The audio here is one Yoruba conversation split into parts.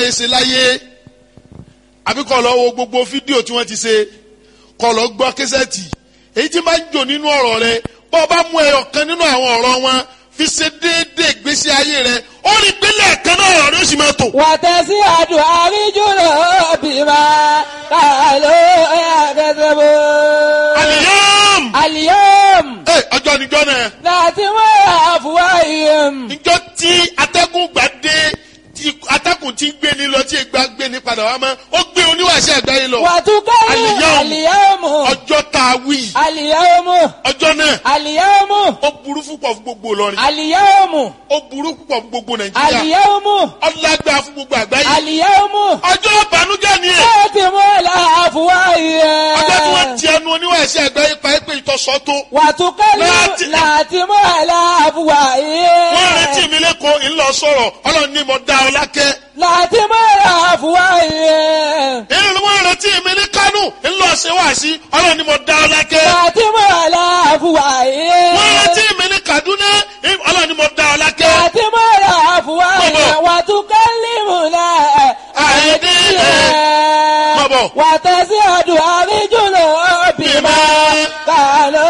ẹ ṣe láyé àbí kọ́ lọ wo gbogbo fídíò tí wọ́n ti ṣe kọ́ lọ gbọ́ késẹ́ẹ̀tì èyí tí máa ń jò nínú ọ̀rọ̀ rẹ bọ́ ọ bá mú ẹyọ kan nínú àwọn ọ̀rọ̀ wọn fi ṣe déédéé ìgbésí ayé rẹ ó rí pínlẹ̀ kan náà ọ̀rọ̀ rẹ ó sì máa tò. wàtẹ́sí àdùn àríjùlọ bímọ kàló ẹ̀ẹ́dẹ́gbẹ̀bọ. àlìyàm àlìyàm ẹ ọjọ́ níjọ́ náà láti wọ́n àfùwá ìyẹn. níjọ́ tí atẹ́gùn gbà dé tí atẹ́gùn ti ń gbé ní lọ tí ìgbà gbé ní padà wá mọ́ ó gbé oníwàṣẹ àgbáyé lọ wàtúkẹ́ Àlìyàm. àlìyàmù ọjọ́ tá a wí àlìyàmù ọjọ́ náà àlìyàmù ó burú púpọ̀ fún gbogbo Ìlọrin àlìyàmù ó burú púpọ̀ fún gbogbo Nàìjíríà àlìyàmù ọlágbá fún gbogbo àgbáyé àlìyàmù ọjọ́ ìbànújẹ́ ni ẹ̀ láti wọ́n àfùwá ìyẹn. ọjọ́ tí wọ́n ti ẹnu oníwàṣẹ àgbáyé pa é pé ìtọ́sọ́ tó wàtúkẹ́ Láti- láti wọ́n àfùwá ìyẹn. wọ́n retí mi lẹ́kọ̀ọ́ ńlọ sọ̀rọ̀ ọlọ́run ní mo dá ọ lákẹ́ láti wọ́n àfùwá ìyẹn. èyí wọ́n retí mi ní Kánò ńlọ ṣe wá sí ọlọ́run ní mo dá ọ lákẹ́ láti wọ́n àfùwá ìyẹn. wọ́n retí mi ní Kaduna ọlọ́run ní mo dá ọ lákẹ́ láti wọ́n àfùwá ìyẹn. Bọ̀bọ̀. wàtúkẹ́ límùnà Àìdí Bọ̀bọ̀. wàtẹ́sí àdùn àríjùlọ bímọ kàló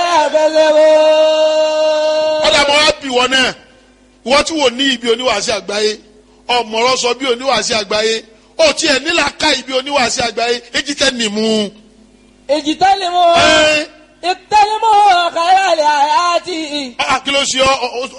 ẹ̀fẹ̀lẹ́wọ̀. ọ̀dà mọ́ wá bì wọ́n náà wọ́n tí wò ní ibi oníwàásí àgbáyé ọ̀mọ̀rọ̀ sọ bí oníwàásí àgbáyé ó tiẹ̀ nílà ká ibi oníwàásí àgbáyé èjì tẹ́ nìmú. èjì tẹ́lẹ̀ mọ́ ẹ́ ìtẹ́lẹ̀ mọ́ kàlẹ́ àyàtì. ah, kí ló ṣe ọ ọ-